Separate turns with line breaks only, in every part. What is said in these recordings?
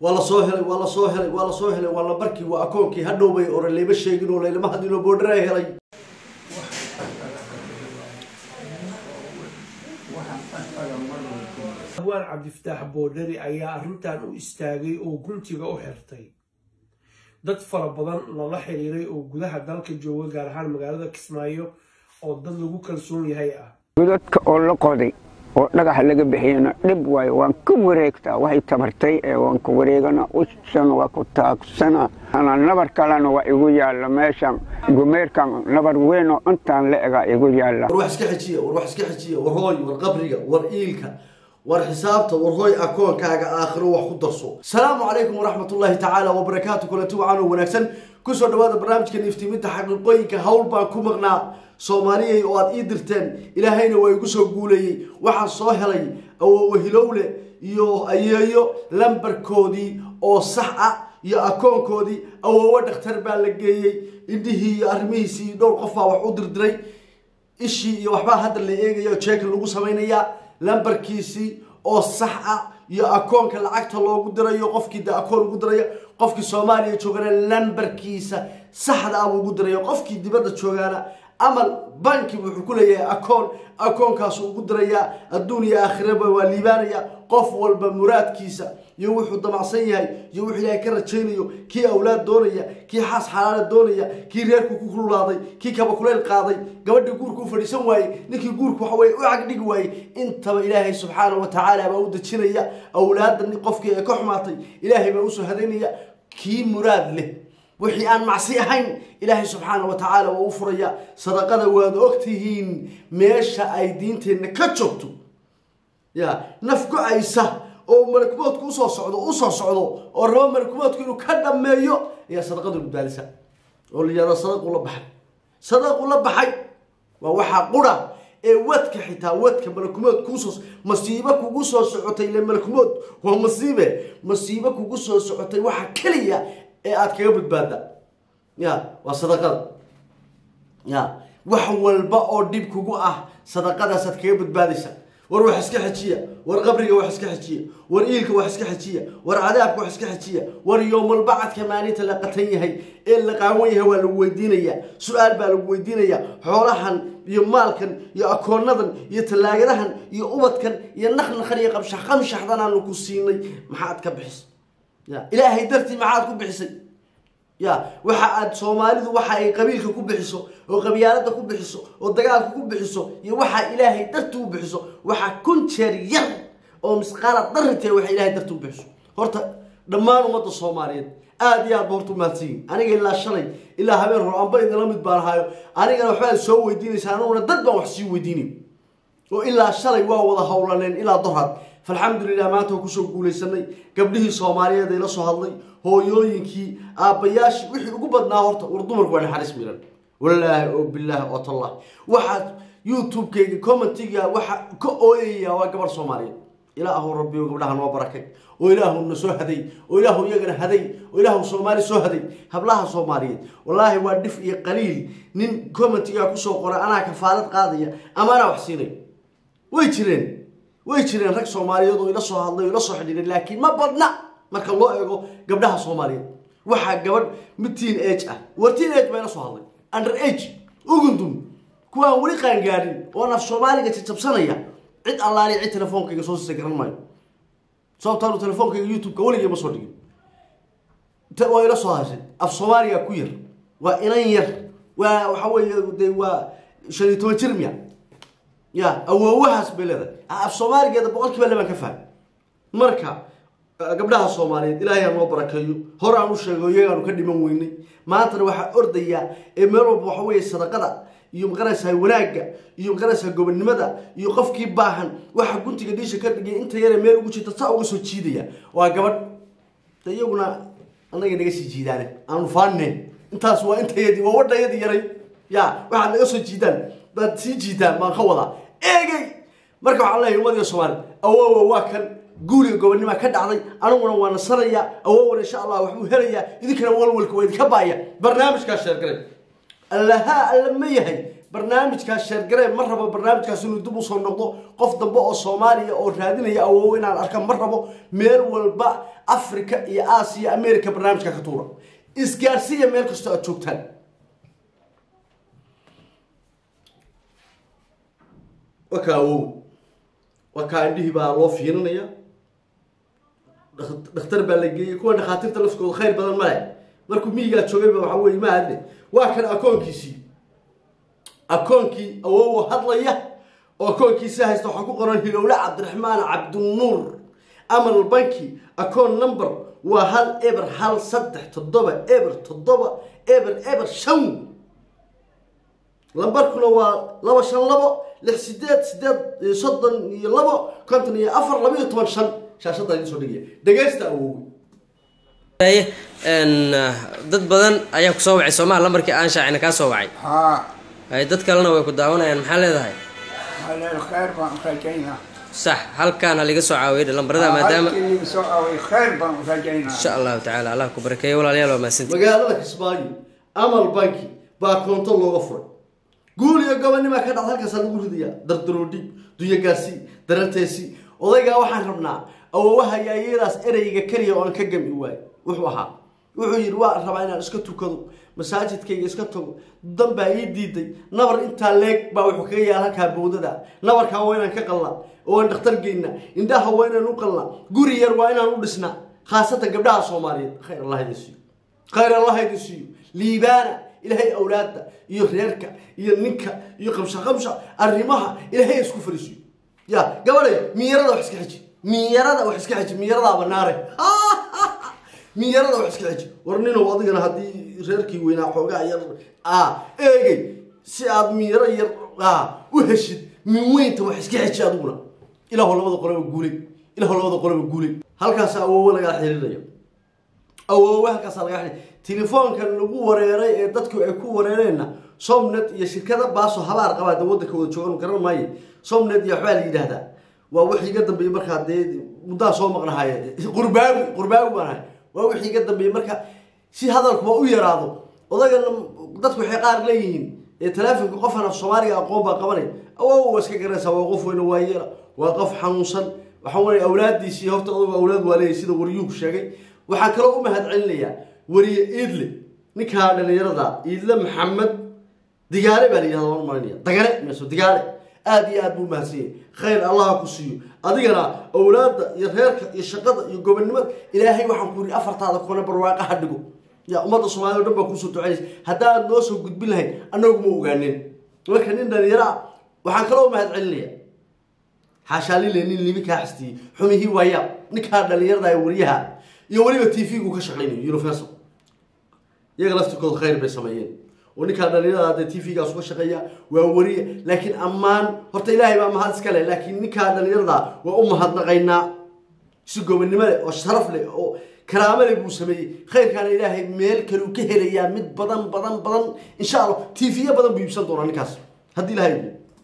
waa la soo helay waa la soo helay waa la soo helay waa lambarkii waa akoonkii hadhow bay ore layma sheegin oo laylama hadlin oo boodhara helay
hawaan cabdifataax boodhari ayaa arrintan u istaagay oo guntiga u xirtay dad fara badan lala xiriiray oo gudaha dalka jooga gaar ahaan magaalada kismaayo oo dad lagu kalsoon yahay ah
godadka oo la qoday oo dhagaxa laga bixiyana dhib waayo waan ka wareegtaa waxay tabartay ee waan ka wareegana ushana waa ku taagsana ana nabar kalena waa igu yaalla meeshan gumeerkan nabar weyn oo intaan la ega igu yaalla
war wax iska xejiya war wax iska xejiya war hooy war qabriga war iilka war xisaabta war hooy akoonkaaga aakhiro wax ku darso asalaamu calaykum waraxmatullaahi tacaala wabarakaatu kulanti wacan oo wanaagsan kusoo dhawaada barnaamijkan iftiiminta xaqiiqooyinka hawl baan ku maqnaa soomaaliyay oo aad ii dirteen ilaahayna waa igu soo guuleeyey waxaan soo helay awowahilowle iyo ayeeyo lambarkoodii oo sax ah iyo akoonkoodii awowo dhakhtar baa la geeyey indhihii iyo arrimihiisii dhowr qof baa wax u dirdiray ishii iyo waxbaa hadda la eegaya oo jeeka lagu samaynayaa lambarkiisii oo sax ah iyo akoonka lacagta loogu dirayo qofkii de akoon ugu diraya qofkii soomaaliya joogana lambarkiisa saxda ah buu ugu diraya qofkii dibadda joogaana amal banki wuxuu ku leeyahay akoon akoonkaasu ugu dirayaa adduun iyo aakhiraba waa liibaanaya qof walba muraadkiisa iyo wuxuu damacsan yahay iyo wuxuu ilaahay ka rajaynayo kii awlaad doonaya kii xaas xalaala doonaya kii reerku ku kululaaday kii kabakuleyl qaaday gabadhii guurka u fadhiisan waayey ninkii guurku waxa weye u cagdhigi waayey intaba ilaahay subxaana wa tacaala baa u dejinaya awlaadda qofkii ay ka xumaatay ilaahay baa usoo hadaynaya kii muraad leh wixii aan macsi ahayn ilaahay subxaana wa tacaala waa u furaya sadaqada waad ogtihiin meesha ay diinteenna ka joogto ya naf go-aysa oo malkumoodku usoo socdo usoo socdo oo rabo malkumoodku inuu ka dhameeyo ayaa sadaqadu badbaadisa oo la yihahdo sadaqu la baxay sadaqu la baxay waa waxaa qura ee wadka xitaa wadka malakumood kuusoo masiibo kugu soo socotay ile malakumood waa masiibe masiibo kugu soo socotay waxa keliya ee aada kaga badbaada ya waa sadaqada ya wax walba oo dhib kugu ah sadaqadaasaad kaga badbaadaysa war wax iska xejiya war qabriga wax iska xejiya war iilka wax iska xejiya war cadaabka wax iska xejiya war yowmalbacadka maalinta la qatan yahay ee la qaawan yahay waa lagu weydiinayaa su-aal baa lagu weydiinayaa xoolahan iyo maalkan iyo akoonadan iyo tallaagadahan iyo ubadkan iyo naqnaqan iyo qabshax qamshaxdan aanu ku siinay maxaad ka bixisay ya ilaahay dartii maxaad ku bixisay ya waxa aad soomaalidu waxa ay qabiilka ku bixiso oo qabyaalada ku bixiso oo dagaalka ku bixiso iyo waxa ilaahay darti u bixiso waxa kun jeer yar oo misqaala darrite waxa ilaahay darti u bixiso horta dhammaan ummadda soomaaliyeed aada iyo aad ba horta umahadsanyihin aniga ilaa shalay ilaa habeen hor amba idinla mid baan ahaayo anigana waxbaad soo weydiinaysa aniguna dad baan wax sii weydiinay oo ilaa shalay waa wada howlaneen ilaa dorhad falxamdulilah maanta waa kusoo guulaysanay gabdhihii soomaaliyeed ay la soo hadlay hooyooyinkii aabbayaashii wixii ugu badnaa horta war dumarku waa naxariis miran walaahi oo bilaahi oo tallah waxaad youtube-kayga commentiga waxa ka ooyaya waa gabarh soomaaliyeed ilaahu rabbiyo gabdhaha noo barakay oo ilaahu na soo haday oo ilaahu iyagana haday oo ilaahu soomaali soo haday hablaha soomaaliyeed wallaahi waa dhif iyo qaliil nin commentiga kusoo qoray anaa kafaalad qaadaya ama anaa wax siinay way jireen way jireen rag soomaaliyeed oo ila soo hadlay oo ila soo xidhiiray laakiin ma badna marka loo eego gabdhaha soomaaliyeed waxaa gabadh mid teen age ah war teen age baa ila soo hadlay under age ugundun kuwaan weli qaangaadhin oo naf soomaaliga jajabsanaya cid allaali cid telefoonkayga soo siisa garan maayo sababtaanu telefoonkayga youtube-ka weligay ma soo dhigin waa ila soo hashay af soomaaliga ku yar waa inan yar waa waxa weeye de waa shan iyo toban jir miya ya awoowahaas bay leedahay af soomaaligeeda boqol kiiba labaan ka fahmay marka gabdhaha soomaaliyeed ilaahay aan noo barakeeyo hor aan u sheego iyagaanu ka dhiman weynay maantana waxaa ordayaa ee meel walba waxa weeye sadaqada iyo maqanaysaa wanaagga iyo maqanaysaa gobonnimada iyo qofkii baahan waxa guntiga dhiisha ka dhigay inta yare meel ugu jirta saa uga soo jiidaya waa gabadh de iyaguna annaga naga sii jiidaane aanu faaneen intaas waa intayadii waa wadhayadii yaray ya waxaad naga soo jiidaan baad sii jiitaan baan ka wadaa eegay marka waxaan leeyahay ummadiga soomaaliyed awoowa waa kan guuriga gobonnima ka dhacday aniguna waa nasanayaa awoowana insha allah waxbuu helayaa idinkana walwalka waa idinka baaya barnaamijkaa sheergalay allahaa alla ma yahay barnaamijkaas sheergaree ma rabo barnaamijkaas inuu dib usoo noqdo qof dambe oo soomaaliya oo raadinaya awoowo inaan arka ma rabo meel walba africa iyo aasiya america barnaamijka ka tuura isgaarsiiya meel kastoo aad joogtaan waa kaa awow waa kaa indhihii baa loo fiirinaya dhakhtar baa la geeyey kuwa dhakhaatiirta lafkooda khayr badan male markuu miyigaa joogayba waxaa weye ma adne waa kan akoonkiisii akoonkii awowo hadlaya oo akoonkiisa haysta waxaa ku qoran hilowle cabdiraxmaan cabdinuur amal banki akoon number waa hal eber hal saddex toddoba eber toddoba eber eber shan lambarkuna waa laba shan labo lix sideed sideed soddon iyo labo konton iyo afar laba iyo toban shan shaashadda idin soo dhigaya dhegaysta awowe
dad badan ayaa kusoo wacay soomaha lambarkii aan shaacina kaa soo wacay
haa
ay dad kalena way ku daawanayaan maxaa leedahay
haleel khayr baan rajaynaa
sax halkaan haliga soo caawiyay lambarada maadaama
halkii liga soo aaway khayr baan rajaynaa
insha allahu tacaala allah ku barakeeyo walaalayaal waa mahadsanti
magaalada kismaayo amal banki baa koonto looga furay guul iyo gobonimaa ka dhacda halkaasaa lagu ridayaa dardaroodhig dunyagaasi daranteesi odaygaa waxaan rabnaa awowaha yaayadaas ereyga keliya oo aan ka gami waayo wuxuu ahaa wuxuu yidhi waa rabaa inaan iska tukado masaajidkayga iska tago dan baa ii diiday nabar intaa leeg baa wuxuu kaga yaal halkaa bowdada nabarkaa waa inaan ka qalnaa oo aan dhakhtar geynaa indhaha waa inaan u qalnaa guri yar waa inaan u dhisnaa khaasatan gabdhaha soomaaliyeed khayr allah idin siiyo khayr allah idin siiyo liibaana ilaahay awlaadda iyo reerka iyo ninka iyo qabsha qabsha arrimaha ilaahay isku fariisiyo ya gabadhay miyarada wax iska xiji miyarada wax iska xiji miyaradaa banaare miyarada wax iska xiji war ninow adigana haddii reerkii weynaa xoogaa yar a eegay si aad miyaro yar a u heshid min weynta wax iska xiji adiguna ilaahw labada qoleba guulay ilaahw labada qoleba guulay halkaas awoowe lagaa xiriiraya awoowe halkaasaa lagaa xiriir telefoonkan lagu wareeray ee dadku ay ku wareereenna somnet iyo shirkada baaso habaar qabaa de waddanka wada joogan garan maaye somnet iyo waxbaa la yidhaahdaa waa wixii iga dambeeyey markaa dee muddaa soo maqnahaye qurbaawi qurbaawi baan ahay waa wixii iga dambeeyey marka si hadalkuba u yaraado odagana dadku waxay qaar leeyihiin ee taleefonka qofan af soomaaliga aqoon baa qabanay awow waa iska garanaysaa waa qof weyne waayeela waa qof xanuunsan waxaa weye awlaadiisii horta adugu awlaad waa leeyahy sida wariyuhu sheegay waxaan kaloo u mahad celinayaa wariye iidle ninkaa dhalinyarada iidle maxamed digaale baa la yidhahda waan marinaya dagale meeso digaale aada iyo aad buu mahadsanyay khayr allaha ku siiyo adigana awlaadda iyo reerka iyo shaqada iyo gobonnimada ilaahay waxaan ku yidhi afartaada kone barwaaqa ha dhigo ya ummadda soomaalida o dhan baa kuusoo ducaynaysa haddaad noo soo gudbin lahayn annagu ma ogaanin marka nin dhalinyaro ah waxaan kaloo mahad celinaya xaashaalile nin libi kaa xastiyey xumihii waayaa ninkaa dhalinyarada ee wariyaha iyo weliba t v-gu ka shaqaynayo universal iyaga laftirkooda khayr bay sameeyeen oo ninkaa dhalinyarada hadee t v-gaas uga shaqeeya waa wariye laakiin ammaan horta ilaahay baa mahad iska leh laakiin ninkaa dhalinyarada waa u mahadnaqaynaa si gobonnimo leh oo sharaf leh oo karaamo leh buu sameeyey khayrkaana ilaahay meel kaleu ka helayaa mid badan badan badan insha allah t v-ya badan buu iibsan doonaa ninkaas haddii ilahay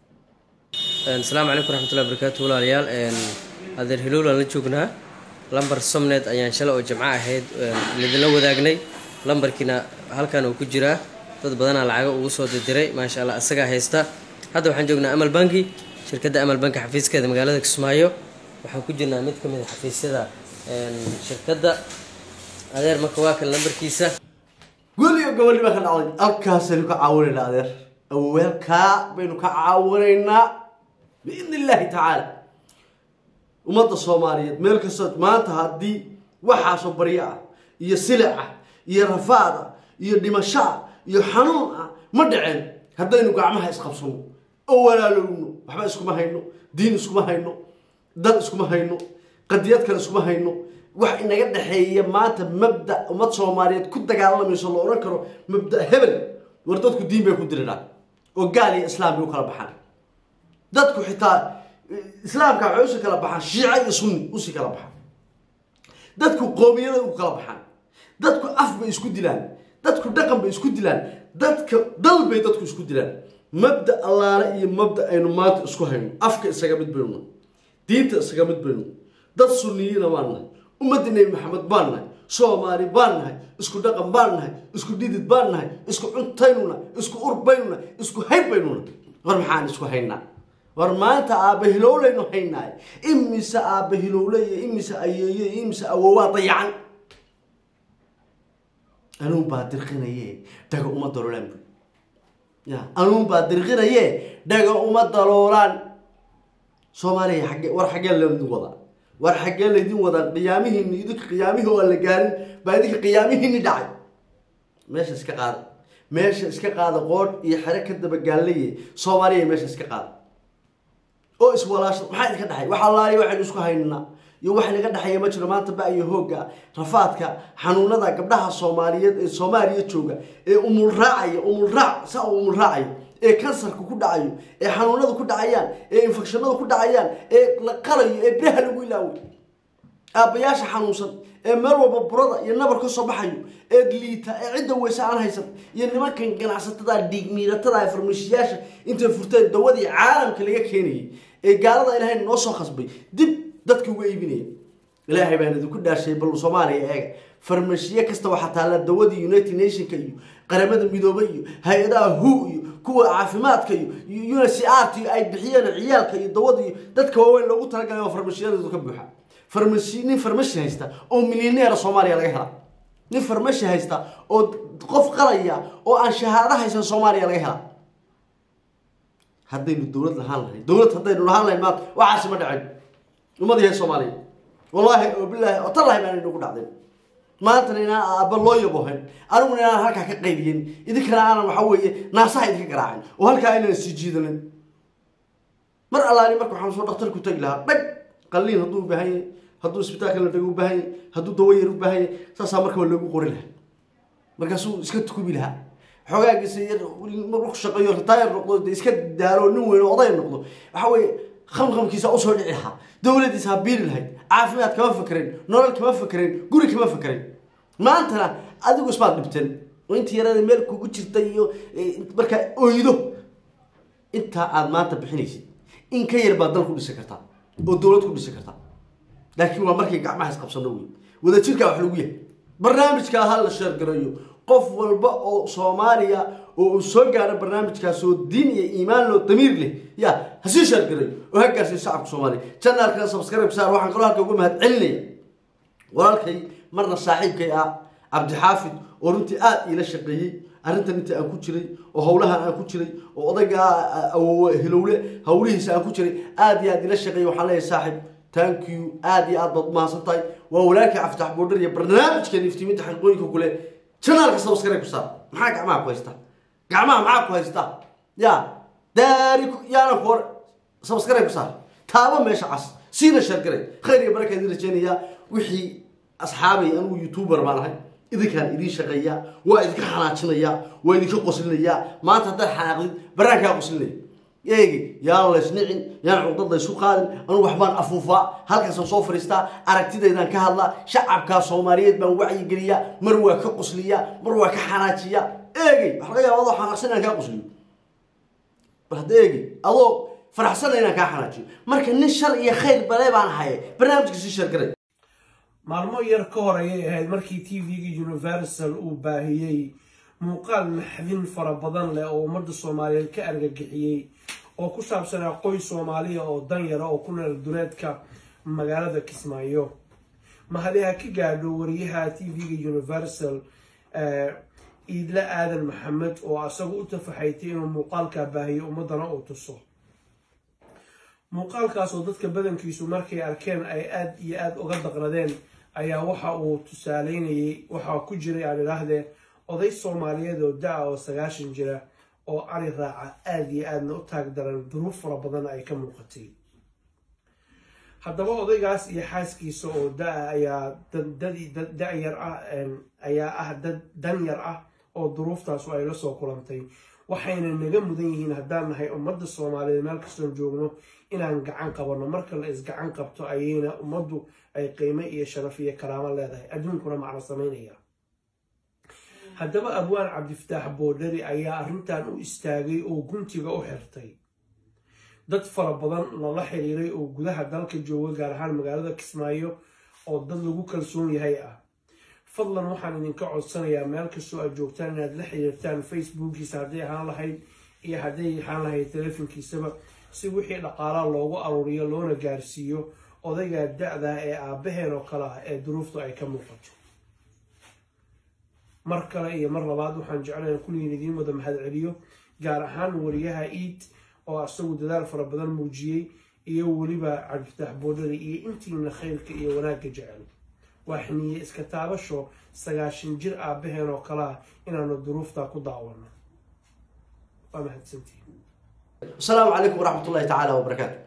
asalaamu calaykum raxmatullahi barakaatu walaalayaal adeer hilowlaan la joognaa lambar somnet ayaan shalay oo jimco ahayd idinla wadaagnay lambarkiina halkan uu ku jiraa dad badanaa lacaga ugu soo dirdiray maasha allah asagaa haysta hadda waxaan joognaa amal banki shirkadda amal banki xafiiskeeda magaalada kismaayo waxaan ku jirnaa mid ka mid a xafiisyada shirkadda adeer marka waa kan lambarkiisa
gul iyo gobonnimo ka dhacday halkaasaynu ka caawinaynaa adeer aweelkaa baynu ka caawinaynaa biidn illaahi tacaala ummadda soomaaliyeed meel kastoo maanta haddii waxaasoo baryo ah iyo silic ah iyo rafaad ah iyo dhimasho ah iyo xanuun ah ma dhaceen haddaynu gacmaha isqabsano oo walaalowno waxba iskuma hayno diin iskuma hayno dad iskuma hayno qadiyad kale iskuma hayno wax inaga dhexeeya maanta mabda ummad soomaaliyeed ku dagaalamayso la odhan karo mabda hebel war dadku diin bay ku diriraan oo gaal iyo islaam bay u kala baxaan dadku xitaa islaamka waxay usii kala baxaan shiica iyo sunni usii kala baxaan dadku qoomiyada u kala baxaan dadku af bay isku dilaan dadku dhaqan bay isku dilaan dadka dal bay dadku isku dilaan mabda allaale iyo mabda aynu maanta isku hayno afka isaga mid baynu diinta isaga mid baynu dad sunniyiina baan nahay ummadda nebi maxamed baan nahay soomaali baan nahay isku dhaqan baan nahay isku dhidid baan nahay isku cuntaynuna isku urbaynuna isku haybaynuna war maxaan isku haynaa war maanta aabba hilowlaynu haynaay imise aabba hilowle iyo imise ayeeye iyo imise awoowaa dayacan anuun baa dirqinaye dhaga uma daloolaan bu ya anuun baa dirqinaye dhaga uma daloolaan soomaaliya xagge war xaggee laydin wadaa war xaggee laydin wadaa qiyaamihiini idinka qiyaamihii oo aan la gaarin baa idinka qiyaamihiini dhacay meesha iska qaada meesha iska qaada qoodh iyo xere ka dabagaalaye soomaaliya meesha iska qaada oo iswalaasha maxaa idinka dhexay waxaa laaliya waxaynu isku haynaa iyo wax naga dhexeeya ma jiro maanta ba iyo hoogga rafaadka xanuunada gabdhaha soomaaliyeed ee soomaaliya jooga ee umul raacaya umul raac saa uu umul raacayo ee kansarka ku dhacayo ee xanuunada ku dhacayaan ee infekshanada ku dhacayaan ee la qalayo ee biraha lagu ilaaway aabbayaasha xanuunsan ee meel walba burada iyo nabar ka soo baxayo ee liita ee cidda weyse aan haysan iyo nimankan ganacsatada dhiigmiiratada ee farmashiyaasha intay furteen dawadii caalamka laga keenayay ee gaalada ilaahay noo soo khasbay dib dadka uga iibinaya ilaahay baan idinku dhaashay bal soomaaliya eega farmashiye kasta waxaa taalla dawadii united nationka iyo qaramada midoobay iyo hay-adaha hu iyo kuwa caafimaadka iyo uncrt ay bixiyeen ciyaalka iyo dawada iyo dadka waaweyn loogu talagalay oo farmashiyadoodu ka buuxa farmashi nin farmashi haysta oo milyaneera soomaaliya laga helaa nin farmashi haysta oo qof qalaya oo aan shahaado haysan soomaaliya laga helaa haddaynu dowlad lahaan lahayn dowlad haddaynu lahaan lahayn maanta waxaasi ma dhacin ummad yahay soomaaliya wallaahi oo bilaahi oo tallahi baan inagu dhacday maantana inaan aabba loo yabohayn aniguna inaan halkaa ka qayliyin idinkana aanan waxa weeye naasaha idinka garaacin oo halkaa inaan sii jiidanin mar allaani marka waxaan soo dhaktarku tagi lahaa dhag qalliin hadduu u baahan yahay hadduu isbitaalka la dhago u baahan yahay hadduu dawo yar u baahan yahay saasaa markaba loogu qori lahaa markaasuu iska tukubi lahaa xogaagiisa yar marku shaqeeyo ritaayar noqdo de iska daaro nin weyn oo oday noqdo waxa weeye khamkhamkiisa usoo dhici lahaa dowladiisa ha biiri lahayd caafimaad kama fakerayn nolol kama fakerayn guri kama fakerayn maantana adigu ismaad dhibteen oo intii yarada meel kugu jirta iyo markaa oydo intaa aad maanta bixinaysid in ka yar baad dal ku dhisi kartaa oo dowlad ku dhisi kartaa laakiin waa markay gacmaha isqabsano wey wadajirkaa wax lagu yahay barnaamijkaa ha la sheergarayo qof walba oo soomaaliya oo uu soo gaaro barnaamijkaas oo diin iyo iimaan loo damiir leh ya ha sii sheergarayo oo ha gaarsiiyo shacabka soomaaliya janaalkana subscribe saar waxaan kaloo halka uga mahad celinaya walaalkay marna saaxiibkay ah cabdixaafid oo runtii aada iila shaqeeyey arrintan inta aan ku jiray oo howlahan aan ku jiray oo odaygaa awowe hilowle howlihiisa aan ku jiray aada iyo aad ila shaqeeyey waxaan leeyahay saaxib thank you aada iyo aad baad umahadsan tahay waa walaalkii caftax boodhar iyo barnaamijkan iftiiminta xaqiiqooyinka kule janaalka subscribe ku saar maxaa gacmaha ku haysta gacmaha maxaa ku haysta ya daari yaana ku hor subscribe ku saar taaba meesha cas siina sheergaray khayr iyo baraka idin rajeynayaa wixii asxaabay anugu youtuber baan ahay idinkaan idiin shaqeeyaa waa idinka xanaajinayaa waa idinka qoslinayaa maanta haddaad xanaaqdid baraankaa qoslinaya eegi yaan laysnicin yaan cugdad laysu qaadin anugu waxbaan afuufaa halkaasaan soo fadhiistaa aragtidaydaan ka hadlaa shacabkaa soomaaliyeed baan wacyigeliyaa mar waa ka qosliyaa mar waa ka xanaajiyaa eegi waxa laga yaaba adoo xanaaqsan inaan kaa qosliyo bal hadda eegi adoo faraxsana inaan kaa xanaajiyo marka nin shar iyo khayr bale baan haye barnaamijka sii sheergaray
maalmo yar ka hor ayay ahayd markii t v-ga universal uu baahiyey muuqaal maxdin fara badan leh oo ummadda soomaaliyeed ka argagixiyey oo ku saabsanaa qoys soomaaliya oo danyara oo ku nool dureedka magaalada kismaayo mahadi ha ka gaadho wariyaha t v-ga universal iidle aadan maxamed oo asaga u tafaxaytay inuu muuqaalkaa baahiyo ummadana uu tuso muuqaalkaasoo dadka badankiisu markay arkeen ay aada iyo aada uga daqradeen ayaa waxa uu tusaaleynayay waxaa ku jiray aan idhaahdee oday soomaaliyeed oo da-a oo sagaashan jira oo ari raaca aada iyo aadna u taag daran duruuf fara badan ay ka muuqatay haddaba odaygaas iyo xaaskiisa oo da-a ayaa da-yar ah ayaa ah dad danyar ah oo duruuftaasu ay la soo kulantay waxayna naga mudan yihiin haddaan nahay ummadda soomaaliyeed meel kastoon joogno inaan gacan qabanno marka la isgacan qabto ayayna ummaddu ay qiimo iyo sharaf iyo karaamo leedahay adduunkuna macno samaynaya haddaba abwaan cabdifataax boodhari ayaa arrintan u istaagay oo guntiga u xirtay dad fara badan lala xiriiray oo gudaha dalka jooga gaar ahaan magaalada kismaayo oo dad lagu kalsoon yahay ah fadlan waxaan idinka codsanayaa meel kastoo aad joogtaan inaad la xiriirtaan facebookiisa hadday ahaan lahayd iyo hadday ahaan lahayd telefonkiisaba si wixii dhaqaalaa loogu aruuriyo loona gaarsiiyo odaygaa da-da ee aabaheen oo kale ah ee duruuftu ay ka muuqato mar kale iyo mar labaad waxaan jeclayn kulligiin idiin wada mahadceliyo gaar ahaan wariyaha iid oo isagu dadaal fara badan muujiyey iyo weliba cabdifitaax boodhari iyo intiina khayrka iyo wanaagga jecel waa xiniye iska taabasho sagaashan jir aabaheen oo kale ah inaanu duruuftaa ku daawano waa mahadsantihin
asalaamu calaykum waraxmat ullahi tacaala wabarakaatu